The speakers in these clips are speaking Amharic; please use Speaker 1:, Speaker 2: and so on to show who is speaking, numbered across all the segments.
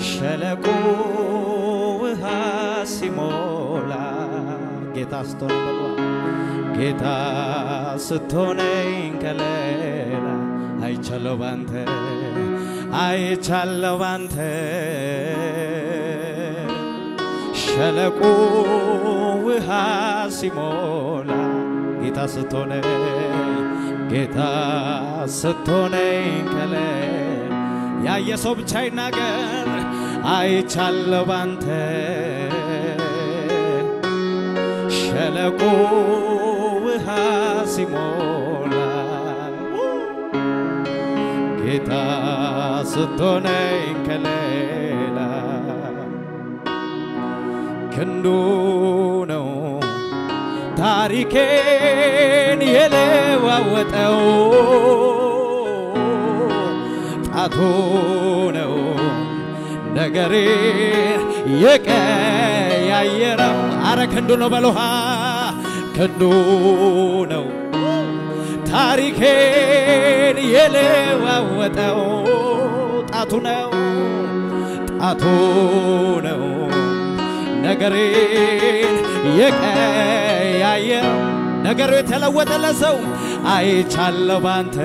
Speaker 1: ሸለቆ ውሃ ሲሞላ ጌታ ስትሆነ በሏ ጌታ ስትሆነኝ ከሌላ አይቻለው ባንተ አይቻለው ባንተ ሸለቆ ውሃ ሲሞላ ጌታ ስትሆነኝ ጌታ ስትሆነኝ ከሌላ ያየ ሰው ብቻ ይናገር አይቻለው ባንተ ሸለቆ ውሃ ሲሞላ ጌታ ስትሆነኝ ከሌላ ክንዱ ነው ታሪኬን የለዋወጠው ጣቱ ነው ነገሬን የቀያየረው። አረ ክንዱ ነው በልሃ ክንዱ ነው ታሪኬን የለዋወጠው ጣቱ ነው ጣቱ ነው ነገሬን የቀያየረው ነገሩ የተለወጠ ለሰው አይቻለሁ ባንተ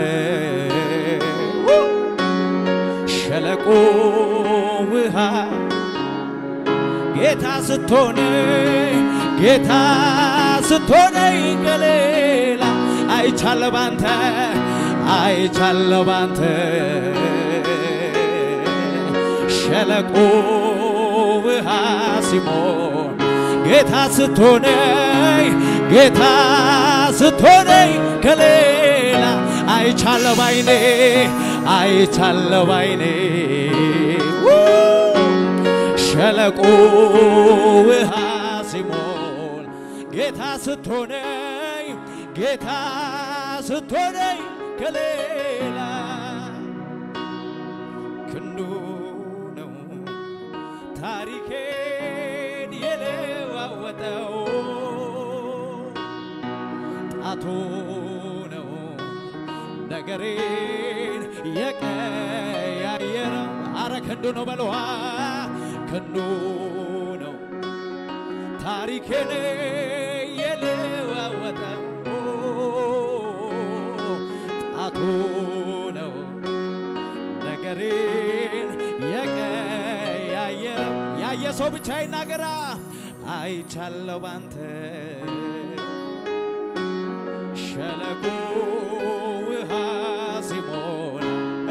Speaker 1: ሸለቆ ውሃ ጌታ ስትሆነ ጌታ ስትሆነኝ ከሌላ አይቻለሁ ባንተ አይቻለሁ ባንተ ሸለቆ ውሃ ሲሞን ጌታ ስትሆነኝ ጌታ ስትሆነኝ ከሌላ አይቻለሁ ባይኔ አይቻለሁ ባይኔ ሸለቆ ውሃ ሲሞል ጌታ ስትሆነኝ ጌታ ስትሆነኝ ከሌላ ክንዱ ነው ታሪኬን የለዋወጠው ጣቱ ነው ነገሬን የቀያየረው አረ ክንዱ ነው በለዋ ክንዱ ነው ታሪኬን የለዋወጠው ጣቱ ነው ነገሬን የቀያየረው ያየ ሰው ብቻ ይናገራ አይቻለው ባንተ ሸለቆ ውሃ ሲሞላ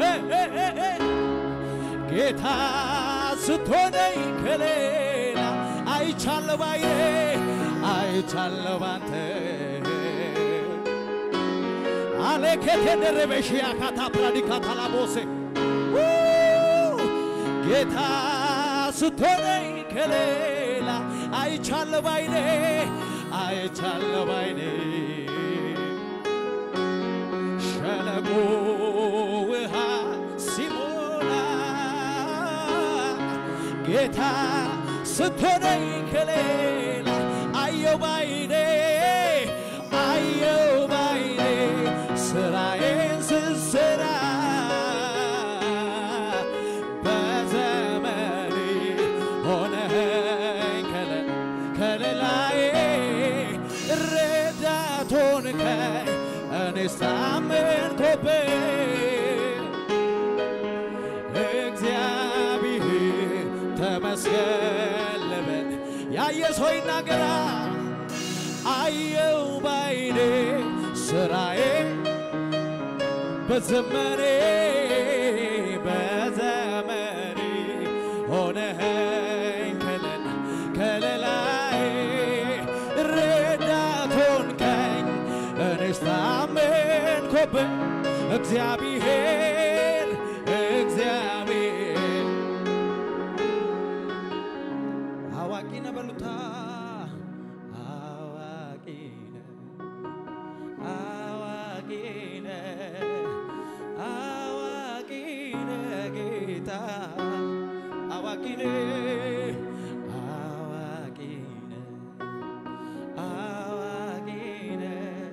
Speaker 1: ጌታ ስትሆነኝ ከሌላ አይቻለሁ ባዬ አይቻለሁ ባንተ አሌኬቴ ደረበሽያ ካታ ፕራዲካታ ላቦሴ ጌታ ስትሆነኝ ከሌላ አይቻለሁ ባይኔ አይቻለሁ ባይኔ ሸለቆ ውሃ ሲሞላ ጌታ ስትሆነኝ ከሌላ አየው ባይኔ አየው ባይኔ ስራዬን ስሰራ በዘመኔ ሆነኸኝ ከለ- ከለላዬ ረዳት ሆንከኝ እኔስ ታመንኩብህ እግዚአብሔር ተመስገን ልበል። ያየ ሰው ይናገራ አየው ባይኔ ስራዬ በዘመኔ በዘመኔ ሆነኸኝ ከለላ ከለላዬ ረዳት ሆንከኝ እኔስ ታመንኩብህ እግዚአብሔር እግዚአብሔር አዋቂ ነህ በሉታ አዋቂ ነህ አዋቂ ነህ አዋቂ ነህ ጌታ አዋቂ ነህ አዋቂ ነህ አዋቂ ነህ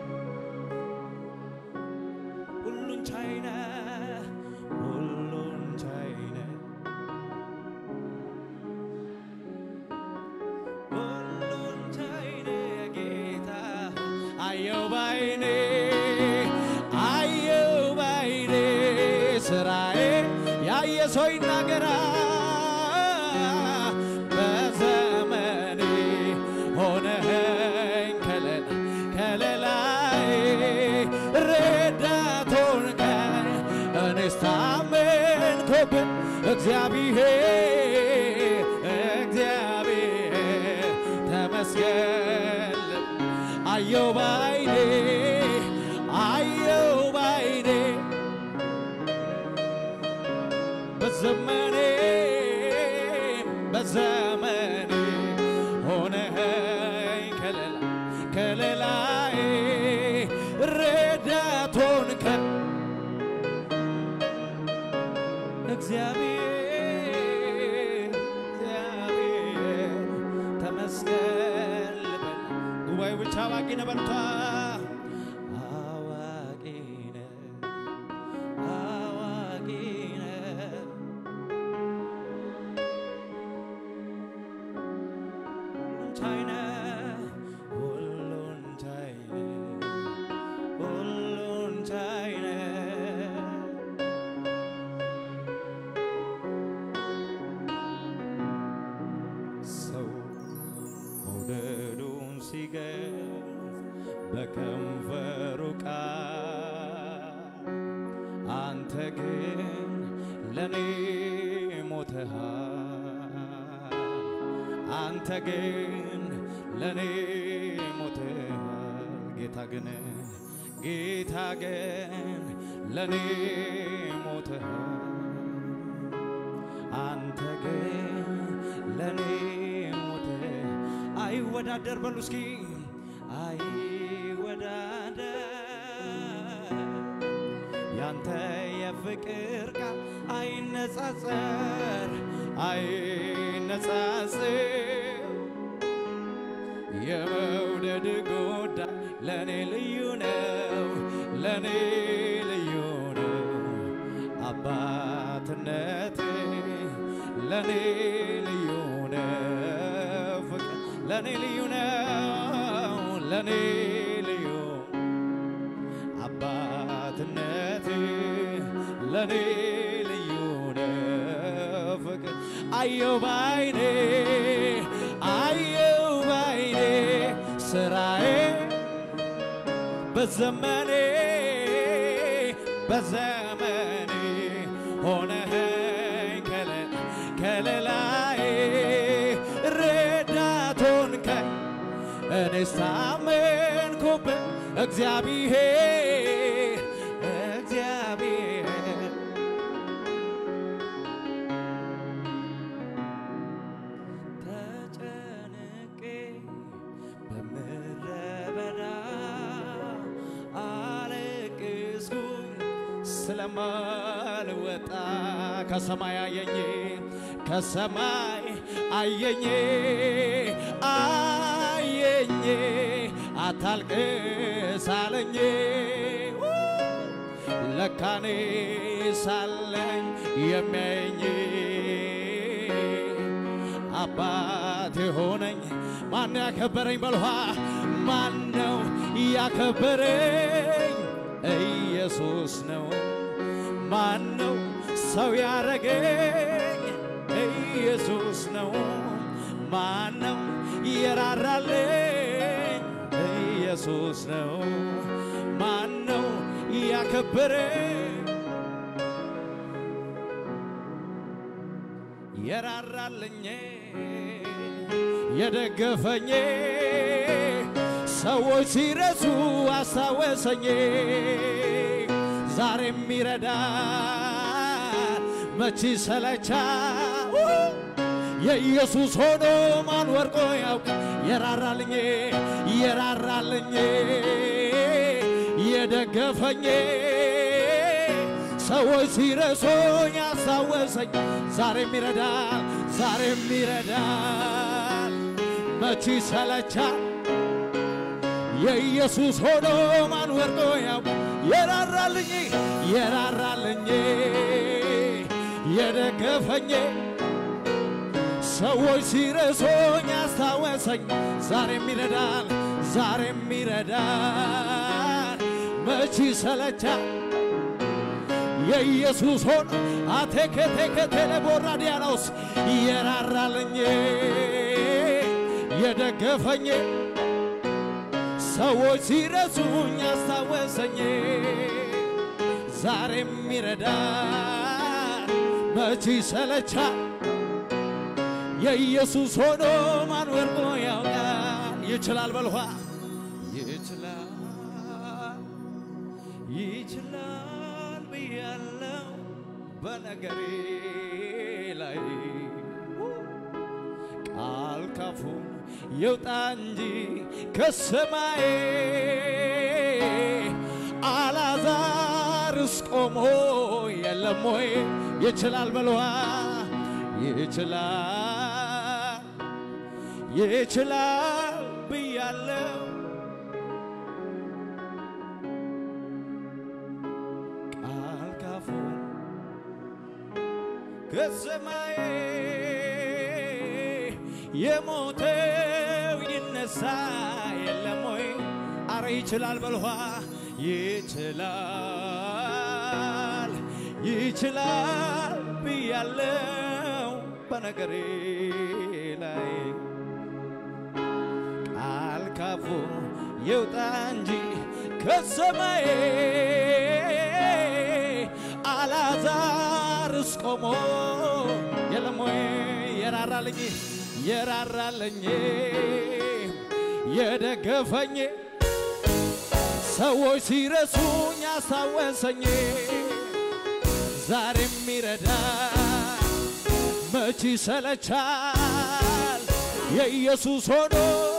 Speaker 1: ሁሉን ቻይ ነህ ሁሉን ሰው ይናገራ በዘመኔ ሆነኸኝ ከለላ ከለላይ ረዳት ሆንከኝ እኔስ ታመንኩብህ እግዚአብሔር እግዚአብሔር ተመስገን አየው ባይኔ አየው ባይኔ በዘመኔ በዘመኔ ሆነኸኝ ከለላ ከለላዬ ረዳት ሆንከኝ እግዚአብሔር እግዚአብሔር ተመስገን ልበል። ጉባኤው ብቻ አዋቂ ነህ በርቷ አዋቂ ነህ አዋቂ ነህ ሁሉን ቻይ ነህ ሁሉን ቻይ ነህ ሁሉን ቻይ ነህ ሰው መውደዱን ሲገልጽ በከንፈሩ ቃል አንተ ግን ለኔ ሞተሃል አንተ ግን ለኔ ሞተሃል ጌታ ግን ጌታ ግን ለኔ ሞተሃል አንተ ግን ለኔ ሞተ አይወዳደር በሉ እስኪ አይወዳደር ያንተ የፍቅር ቃል አይነጻጸር አይነጻጽር የመውደድ ጉዳይ ለእኔ ልዩ ነው ለእኔ ልዩ ነው አባትነት ለእኔ ልዩ ነው ፍቅር ለእኔ ልዩ ነው ለእኔ ልዩ አባትነት ለእኔ ልዩ ነው ፍቅር አየው ባይኔ አየው ባይኔ ስራዬ በዘመኔ በዘመኔ ሆነኸኝ ከለ- ከለላዬ ረዳት ሆንከኝ እኔስ ታመንኩብህ እግዚአብሔር እግዚአብሔር ተጨንቄ በምድረ በዳ አለቅስኩኝ ስለማልወጣ ከሰማይ አየኝ ከሰማይ አየኝ አየኝ አታልቅስ አለኝ ለካኔ ሳለኝ የሚያየኝ አባት የሆነኝ ማን ያከበረኝ በልኋ ማን ነው ያከበረኝ ኢየሱስ ነው ማን ነው ሰው ያረገኝ ኢየሱስ ነው ማን ነው የራራልኝ ኢየሱስ ነው ማን ነው ያከበረኝ የራራልኝ የደገፈኝ ሰዎች ሲረሱ አስታወሰኝ ዛሬም ይረዳ መቺ ሰለቻ የኢየሱስ ሆኖ ማን ወርቆ ያውቅ የራራልኝ የራራልኝ የደገፈኝ ሰዎች ሲረሱኝ ያስታወሰኝ ዛሬም ይረዳል ዛሬም ይረዳል መቺ ሰለቻል የኢየሱስ ሆኖ ማን ወርዶ ያው የራራልኝ የራራልኝ የደገፈኝ ሰዎች ሲረሱኝ ያስታወሰኝ ዛሬም ይረዳል ዛሬም ይረዳል መቺ ሰለቻል የኢየሱስ ሆኖ አቴኬቴኬቴሌ ቦራዲያኖስ የራራልኝ የደገፈኝ ሰዎች ሲረሱኝ አስታወሰኝ ዛሬም ይረዳ መቼ ሰለቻል የኢየሱስ ሆኖ ማን ወርቆ ያውቃል ይችላል በልኋ ይችላል ይችላል ብያለው በነገሬ ላይ ቃል ካፉ ይውጣ እንጂ ከሰማይ አላዛርስ ቆሞ የለም ወይ ይችላል በልዋ ይችላል ይችላል ብያለው ቃል ካፉ ከሰማይ የሞተው ይነሳ የለም ወይ? አረ ይችላል በልኋ ይችላል ይችላል ብያለው በነገሬ ላይ ቃል ካፉ ይውጣ እንጂ ከሰማይ አላዛርስ ቆሞ የለም ወይ የራራልኝ የራራልኝ የደገፈኝ ሰዎች ሲረሱኝ አስታወሰኝ ዛሬም ይረዳ መች ሰለቻል የኢየሱስ ሆኖ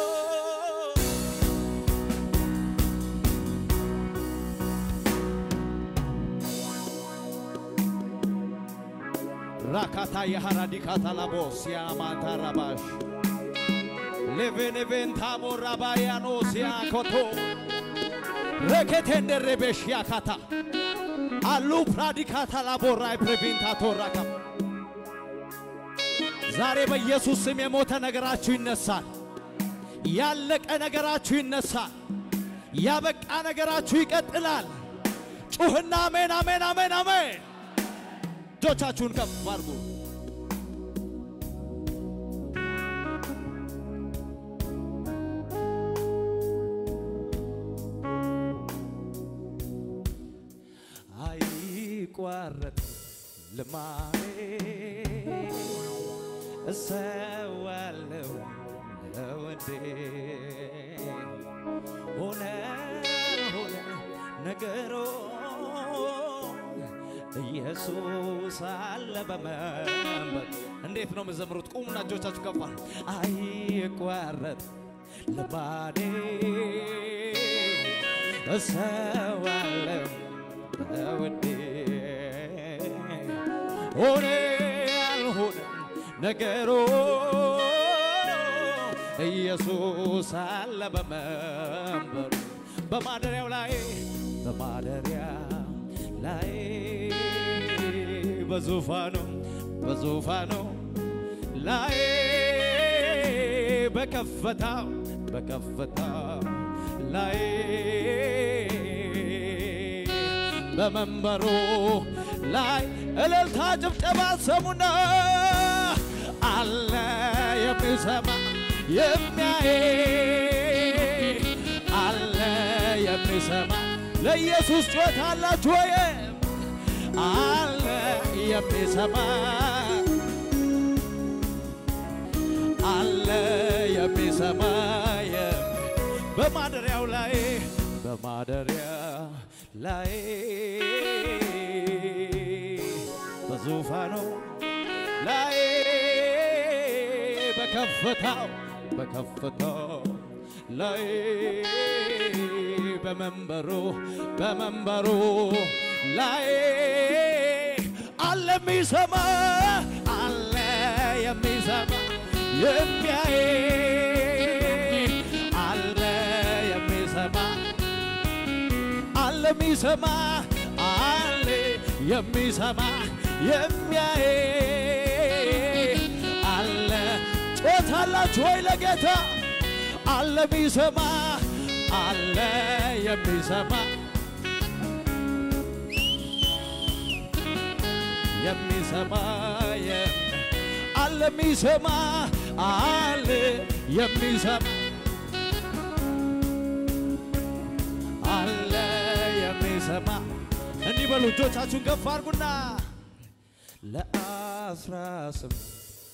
Speaker 1: ራካታ የሃራዲካታ ላቦስ ያማታ ራባሽ ሌቬኔቬንታሞ ራባያኖስ ያኮቶ ረኬቴንደሬቤሽ ያካታ አሉ ፕራዲካታ ላቦራይ ፕሬቪንታቶ ራካ ዛሬ በኢየሱስ ስም የሞተ ነገራችሁ ይነሳል። ያለቀ ነገራችሁ ይነሳል። ያበቃ ነገራችሁ ይቀጥላል። ጩህና አሜን፣ አሜን፣ አሜን፣ አሜን። እጆቻችሁን ከፍ አድርጉ። አይቋረጥ ልማሬ እሰዋለሁ ለወዴ ሆነ ሆነ ነገሮ ኢየሱስ አለ በመንበር እንዴት ነው የምዘምሩት? ቁሙና እጆቻችሁ ከፍ አድርጉ። አይቋረጥ ልማዴ እሰዋለሁ ለወዴ ሆነ ያልሆነ ነገሮ ኢየሱስ አለ በመንበሩ በማደሪያው ላይ በማደሪያ ላይ በዙፋኑ በዙፋኑ ላይ በከፍታው በከፍታው ላይ በመንበሩ ላይ እልልታ ጭብጨባ ሰሙና አለ የሚሰማ የሚያይ አለ የሚሰማ ለኢየሱስ ጮት አላችሁ ወይ? አለ የሚሰማ አለ የሚሰማ በማደሪያው ላይ በማደሪያ ላይ በዙፋኑ ላይ በከፍታው በከፍታው ላይ በመንበሩ በመንበሩ ላይ አለ የሚሰማ አለ የሚሰማ የሚያይ አለ የሚሰማ አለ የሚሰማ አለ የሚሰማ የሚያይ አለ ጮት አላችሁ ወይ ለጌታ አለ የሚሰማ አለ የሚሰማ የሚሰማ የም- አለ የሚሰማ አለ የሚሰማ አለ የሚሰማ እንዲህ በሉ እጆቻችሁን ከፍ አድርጉና ለአስራ ስምንት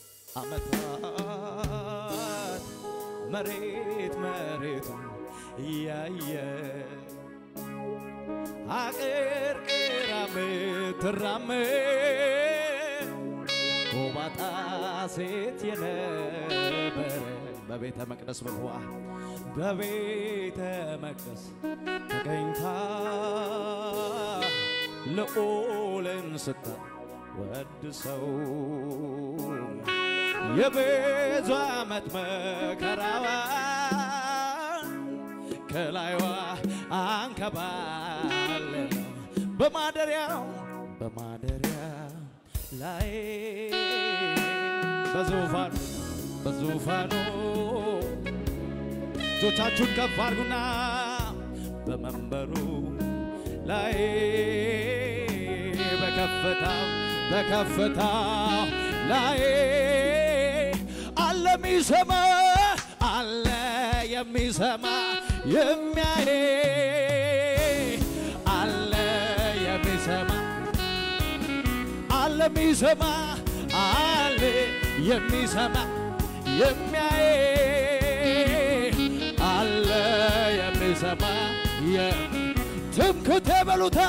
Speaker 1: ዓመታት መሬት መሬቱ እያየ አቅርቅራ ምትራመድ ጎባጣ ሴት የነበረ በቤተ መቅደስ በልዋ በቤተ መቅደስ ተገኝታ ልዑልን ስታ ወድ ሰው የብዙ ዓመት መከራዋ ከላይዋ አንከባለ በማደሪያው በማደሪያው ላይ በዙፋኑ በዙፋኑ እጆቻችሁን ከፍ አድርጉና በመንበሩ ላይ በከፍታው በከፍታው ላይ አለ የሚሰማ አለ የሚሰማ የሚያይ አለ የሚሰማ አለ የሚሰማ አለ የሚሰማ የሚያይ አለ የሚሰማ የ- ትምክህት በሉታ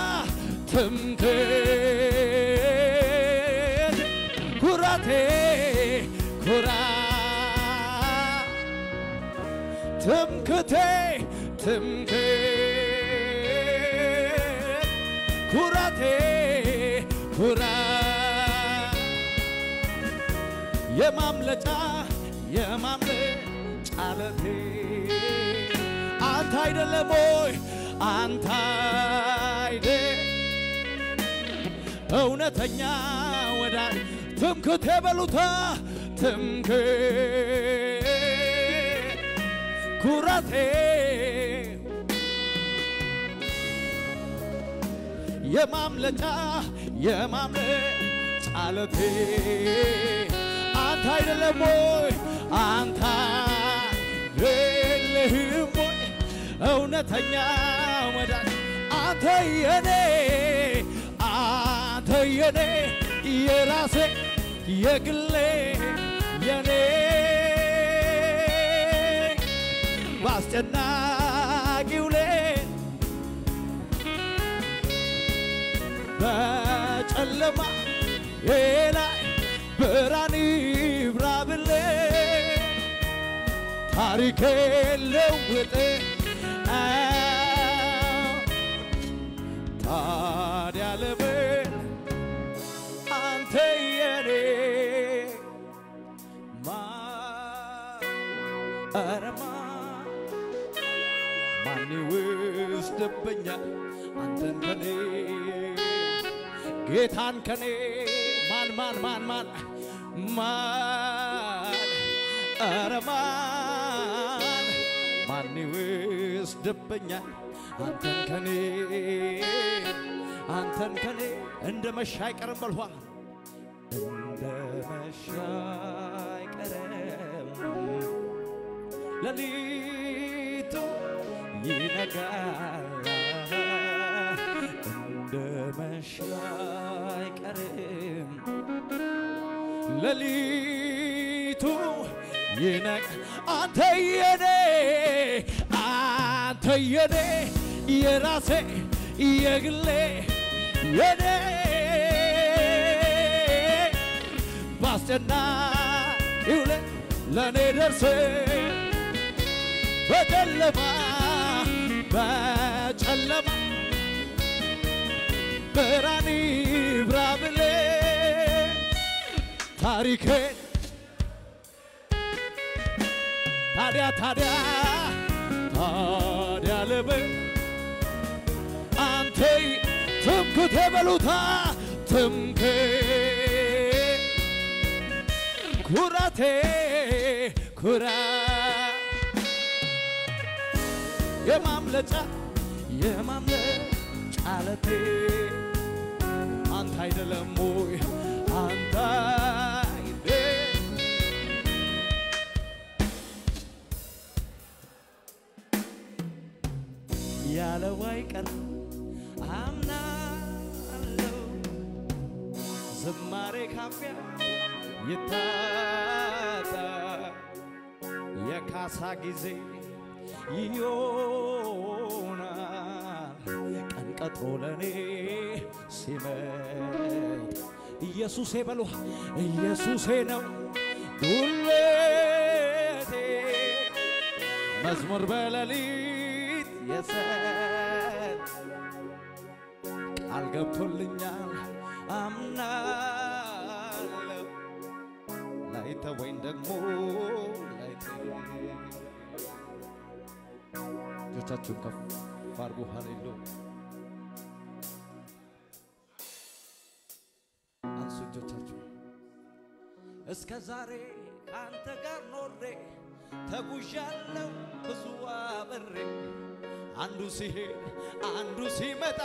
Speaker 1: ትምክህት ኩራቴ ኩራ ትምክህቴ ትምክህት ኩራቴ ኩራ የማምለጫ የማምለጫ ዓለቴ አንተ አይደለም ወይ አንተ አይደ እውነተኛ ወዳጅ ትምክህቴ በሉታ ትምክህት ኩራቴ የማምለጫ የማምለጫ ዓለቴ አንተ አይደለም ወይ አንተ የለህም ወይ እውነተኛ ወዳጅ አንተ የኔ አንተ የኔ የራሴ የግሌ የኔ በአስጨናቂው ሌት በጨለማ ላይ ብርሃን ይብራ ብለህ ታሪኬ ለውጥ ታዲያ ለምን አንተ የኔ ማን ኧረ ማን ማን ይወስድብኛል አንተን ከኔ ጌታን ከኔ ማን ማን ማን ማን ማን ኧረ ማን ማን ይወስድብኛል አንተን ከኔ አንተን ከኔ እንደ መሻ አይቀርም በልኋ እንደ መሻ አይቀርም ሌሊቱ ይነጋል እንደ መሻ አይቀርም ሌሊቱ ይነቅ አንተ የኔ አንተ የኔ የራሴ የግሌ የኔ ባስጨናቂው ሌት ለእኔ ደርሰ በጨለማ በጨለማ ብርሃን ይብራ ብለህ ታሪኬን ታዲያ ታዲያ ታዲያ ለምን አንተ ትምክህቴ በሉታ ትምክህት ኩራቴ ኩራ የማምለጫ የማምለጫ ዓለቴ አንተ አይደለም ወይ አንተ አይደል ያለው አይቀር አምናለሁ ዝማሬ ካፊያ ይታጣ የካሳ ጊዜ ይሆናል ቀን ቀጥሮ ለኔ ሲመጥ ኢየሱሴ በሉ ኢየሱሴ ነው ጉልበቴ መዝሙር በሌሊት የሰጥ ቃል ገብቶልኛል አምናለሁ ላይተወኝ ደግሞ ላይተወኝ እጆቻችሁን ከፍ አድርጉ። ሃሌሉያ አንሱ እጆቻችሁ። እስከ ዛሬ ከአንተ ጋር ኖሬ ተጉዣለሁ ብዙ አብሬ አንዱ ሲሄድ አንዱ ሲመጣ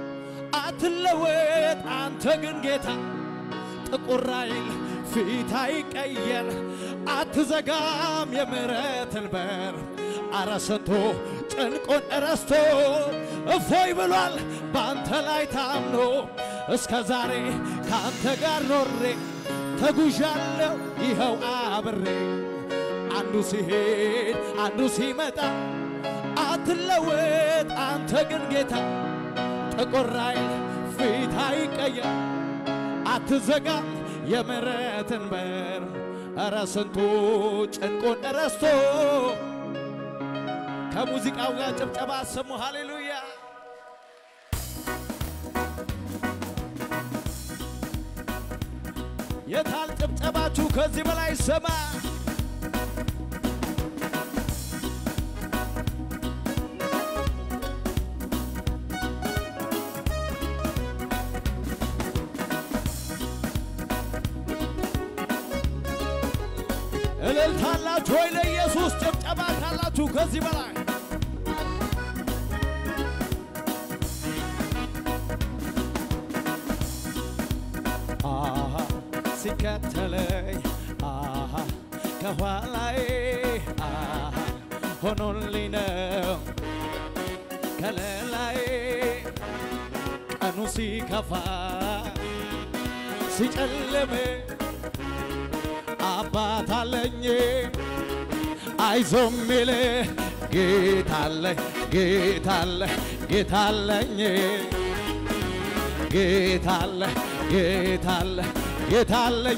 Speaker 1: አትለወጥ አንተ ግን ጌታ ጥቁር አይል ፊት አይቀየር አትዘጋም የምሕረትን በር አረ ስንቱ ጭንቁን ረስቶ እፎይ ብሏል በአንተ ላይ ታምኖ እስከ ዛሬ ከአንተ ጋር ኖሬ ተጉዣለሁ ይኸው አብሬ አንዱ ሲሄድ አንዱ ሲመጣ አትለወጥ አንተ ግን ጌታ ጥቁር አይል ፊት አይቀየር አትዘጋም የምሕረትን በር እረ ስንቱ ጭንቁን ረስቶ ከሙዚቃው ጋር ጭብጨባ አሰሙ። ሃሌሉያ የታል ጭብጨባችሁ? ከዚህ በላይ ሰማ እልልታላችሁ ወይ ለኢየሱስ ጭብጨባ ካላችሁ ከዚህ በላይ አሃ ሲከተለኝ አሃ ከኋላዬ አሃ ሆኖልኝ ነው ከለላዬ ቀኑ ሲከፋ ሲጨልም አባት አለኝ አይዞ ሚል ጌታ አለኝ ጌታ አለ ጌታ አለኝ ጌታ አለ ጌታ አለ ጌታ አለኝ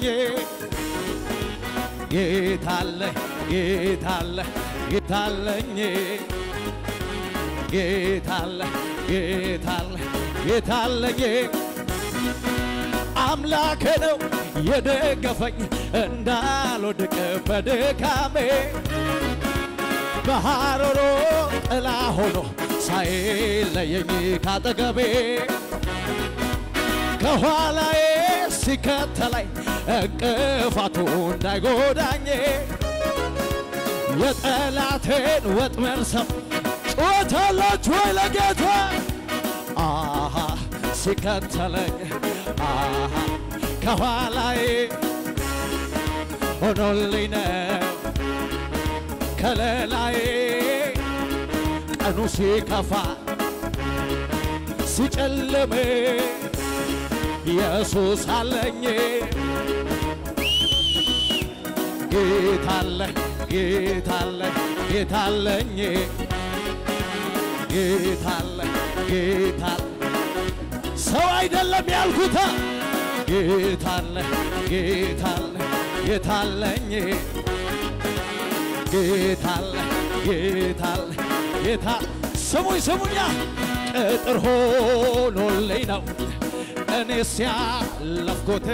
Speaker 1: ጌታ አለ ጌታ አለ ጌታ አለኝ ጌታ አለ ጌታ አለ ጌታ አለኝ አምላኬ ነው የደገፈኝ እንዳልወድቅ በድካሜ በሐሩሩ ጥላ ሆኖ ሳይለየኝ ካጠገቤ ከኋላዬ ሲከተለኝ እንቅፋቱ እንዳይጎዳኝ የጠላቴን ወጥመድ ሰም ጩኸታላችሁ ወይ ለጌታ አሃ ሲከተለኝ አሃ ከኋላዬ ሆኖልኝ ነው ከለላዬ ቀኑ ሲከፋ ሲጨልም ኢየሱስ አለኝ ጌታ አለ ጌታ አለ ጌታ አለኝ ጌታ አለ ጌታ አለ ሰው አይደለም ያልኩታ ጌታ አለ ጌታ አለ ጌታ አለኝ ጌታ አለ ጌታ አለ ጌታ ስሙኝ ስሙኛ ቅጥር ሆኖልኝ ነው እኔስ ያለፍኩት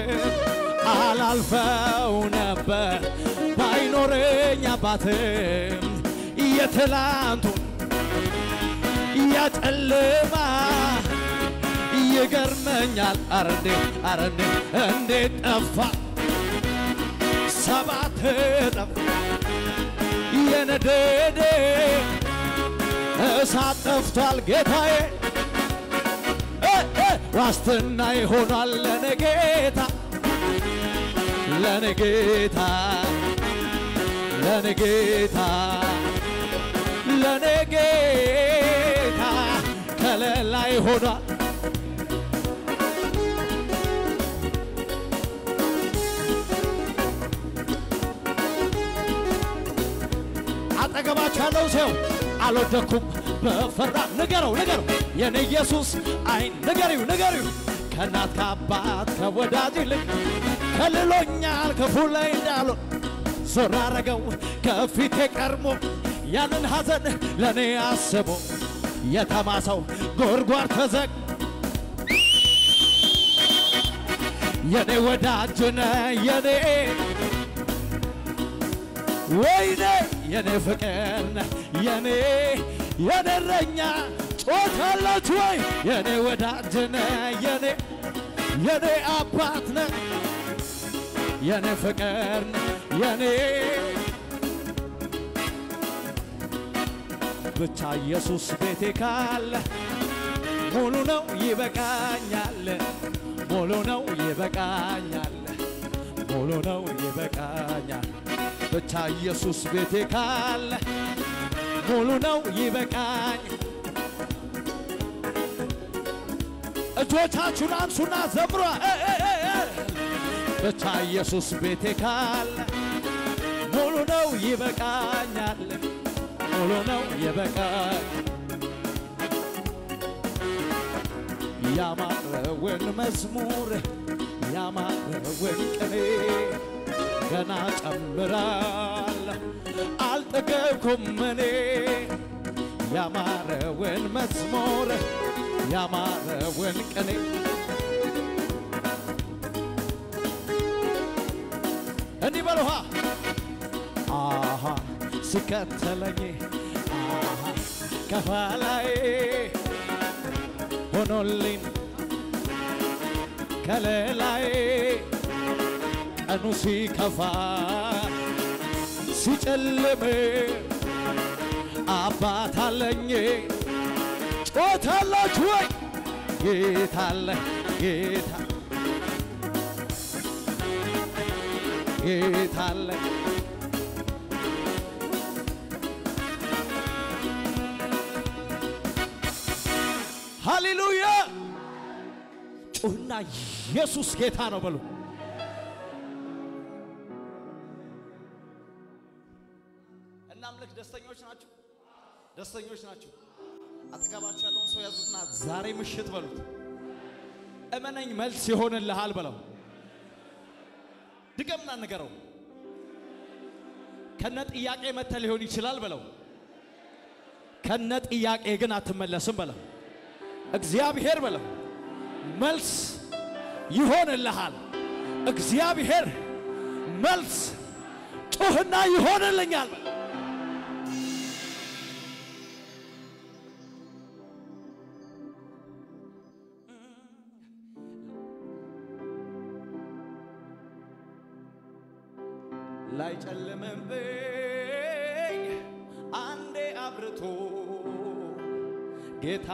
Speaker 1: አላልፈው ነበር ባይኖረኝ አባትም የትላንቱን ያጨልማ ይገርመኛል አረ እንዴት አረ እንዴት እንዴት ጠፋ ሰባት እጥፍ የነደደ እሳት ጠፍቷል ጌታዬ እ እ ዋስትና ይሆናል ለኔ ጌታ ለኔ ጌታ ለኔ ጌታ ለኔ ጌታ ከለላ ይሆናል አጠገባቸው ያለው ሰው አልወደኩም በፈራ ንገረው ንገረው የኔ ኢየሱስ አይን ንገሪው ንገሪው ከእናት ከአባት ከወዳጅ ይልቅ ከልሎኛል ክፉ ላይ እንዳልሆን ዞር አረገው ከፊቴ ቀርሞ ያንን ሐዘን ለእኔ አስቦ የተማሰው ጎርጓር ተዘግ የኔ ወዳጅ ነህ የኔ ወይኔ የኔ ፍቅር ነህ የኔ የኔ እረኛ ጮታለች ወይ የኔ ወዳጅ ነህ የኔ የኔ አባት ነህ የኔ ፍቅር ነህ የኔ ብቻ ኢየሱስ ቤቴ ካለ ሙሉ ነው ይበቃኛል ሙሉ ነው ይበቃኛል ሙሉ ነው ይበቃኛል ብቻ ኢየሱስ ቤቴ ካለ ሙሉ ነው ይበቃኝ። እጆቻችሁን አንሱና ዘምሯ ብቻ ኢየሱስ ቤቴ ካለ ሙሉ ነው ይበቃኛል፣ ሙሉ ነው ይበቃኝ። ያማረውን መዝሙር ያማረውን ቅኔ ገና ጨምራለሁ አልጠገብኩም እኔ ያማረውን መዝሙር ያማረውን ቅኔ እንዲህ በልኋ አሃ ሲከተለኝ አሃ ከኋላዬ ሆኖልኝ ከሌላዬ ቀኑ ሲከፋ ሲጨልም አባት አለኝ ጮታላችሁ ወይ ጌታ አለ ጌታ ጌታ አለ ሃሌሉያ ጩህና ኢየሱስ ጌታ ነው በሉ እናምልክ ደስተኞች ናችሁ ደስተኞች ናችሁ አጠገባችሁ ያለውን ሰው ያዙትና ዛሬ ምሽት በሉት እመነኝ መልስ ይሆንልሃል በለው ድገምና ንገረው ከነ ጥያቄ መተ ሊሆን ይችላል በለው ከነ ጥያቄ ግን አትመለስም በለው እግዚአብሔር በለው መልስ ይሆንልሃል እግዚአብሔር መልስ ጩህና ይሆንልኛል በለው ላይጨልምብኝ አንዴ አብርቶ ጌታ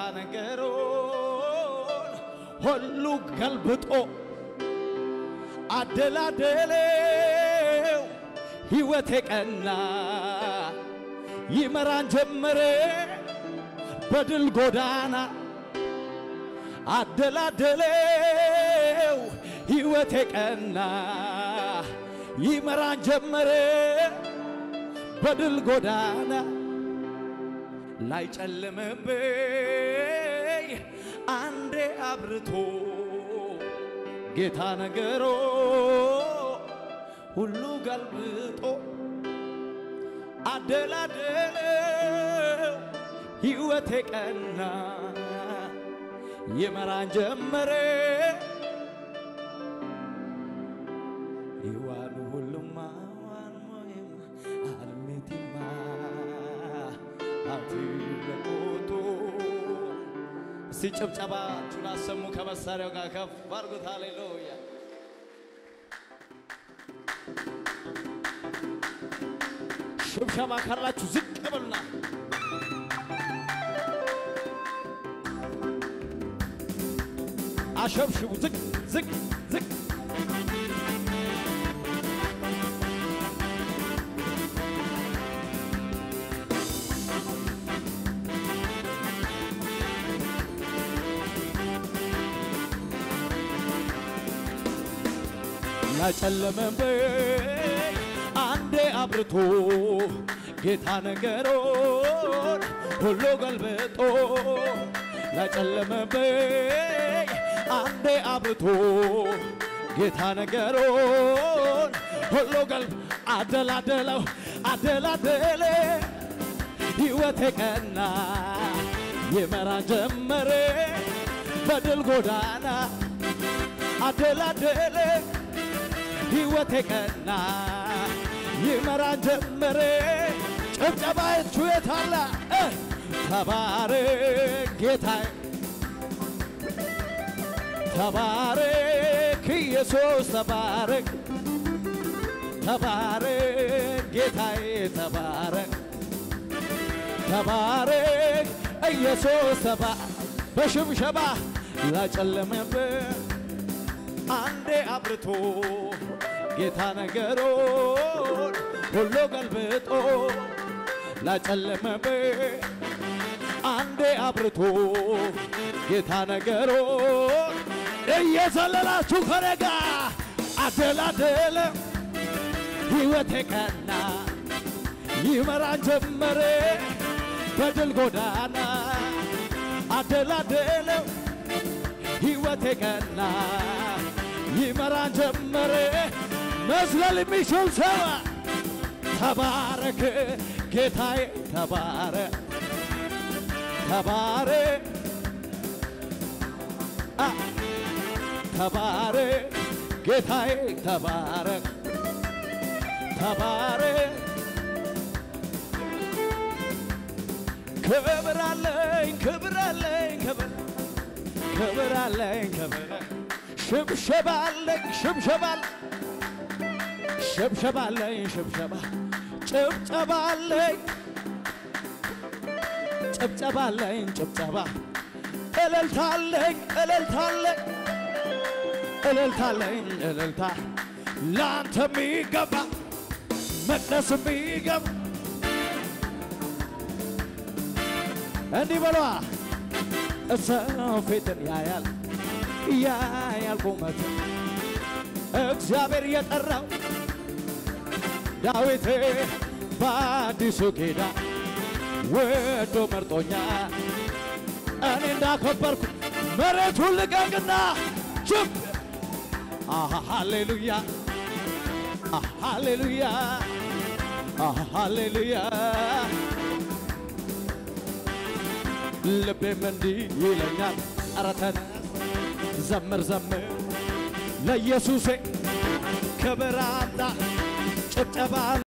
Speaker 1: ነገሮን ሁሉ ገልብጦ አደላደለው ሕይወቴ ቀና ይመራን ጀመረ በድል ጎዳና አደላደለው ሕይወቴ ቀና ይመራን ጀመረ በድል ጎዳና ላይጨልምብኝ አንዴ አብርቶ ጌታ ነገሮ ሁሉ ገልብጦ አደላደለው ሕይወቴ ቀና ይመራን ጀመረ ይዋሉ ሁሉማ ዋንሞይም አልሜቲማ አትለቆቶ እስቲ ጭብጨባችሁን አሰሙ ከመሳሪያው ጋር ከፍ አድርጉት። ሃሌሉያ ሽብሸባ ካላችሁ ዝቅ በሉና አሸብሽቡ ዝቅ ዝቅ ዝቅ ያጨለመብኝ አንዴ አብርቶ ጌታ ነገሮን ሁሉ ገልብጦ ያጨለመብኝ አንዴ አብርቶ ጌታ ነገሮን ሁሉ ገልብ አደላደለው አደላደለ ሕይወቴ ቀና ይመራን ጀመረ በድል ጎዳና አደላደለ ሕይወቴ ቀና ይመራን ጀመረ ጭብጨባችሁ የታለ እ ተባረክ ጌታዬ ተባረክ ኢየሱስ ተባረክ ተባረክ ጌታዬ ተባረክ ተባረክ ኢየሱስ ተባ በሽብሸባ ላጨለመብህ አንዴ አብርቶ ጌታ ነገሮን ሁሉ ገልብጦ ላጨለመብህ አንዴ አብርቶ ጌታ ነገሮን እየዘለላችሁ ከነጋ አደላደለ ሕይወቴ ቀና ይመራን ጀመረ በድል ጎዳና አደላደለው ሕይወቴ ቀና ይመራን ጀመረ መዝለል የሚችል ሰው ተባረክ ጌታዬ ተባረክ ተባረክ አ ተባረክ ጌታዬ ተባረክ ተባረክ ክብር አለኝ ክብር አለኝ ክብር ክብር አለኝ ክብር ሽብሸባ አለኝ ሽብሸባ አለኝ ሽብሸባ አለኝ ሽብሸባ ጭብጨባ አለኝ ጭብጨባ አለኝ ጭብጨባ እልልታ አለኝ እልልታ አለኝ እልልታ አለኝ እልልታ ለአንተ የሚገባ መቅደስ የሚገባ እንዲህ በሏ ሰው ፊትን ያያል ያያል ቁመት እግዚአብሔር የጠራው ዳዊት በአዲሱ ኪዳን ወዶ መርጦኛል። እኔ እንዳከበርኩ መሬቱን ልቀቅና ችብ ሃሌሉያ ሃሌሉያ ሃሌሉያ ልቤም እንዲህ ይለኛል፣ ኧረ ተነስ ዘምር ዘምር ለኢየሱሴ ክብር አምጣ ጭብጨባ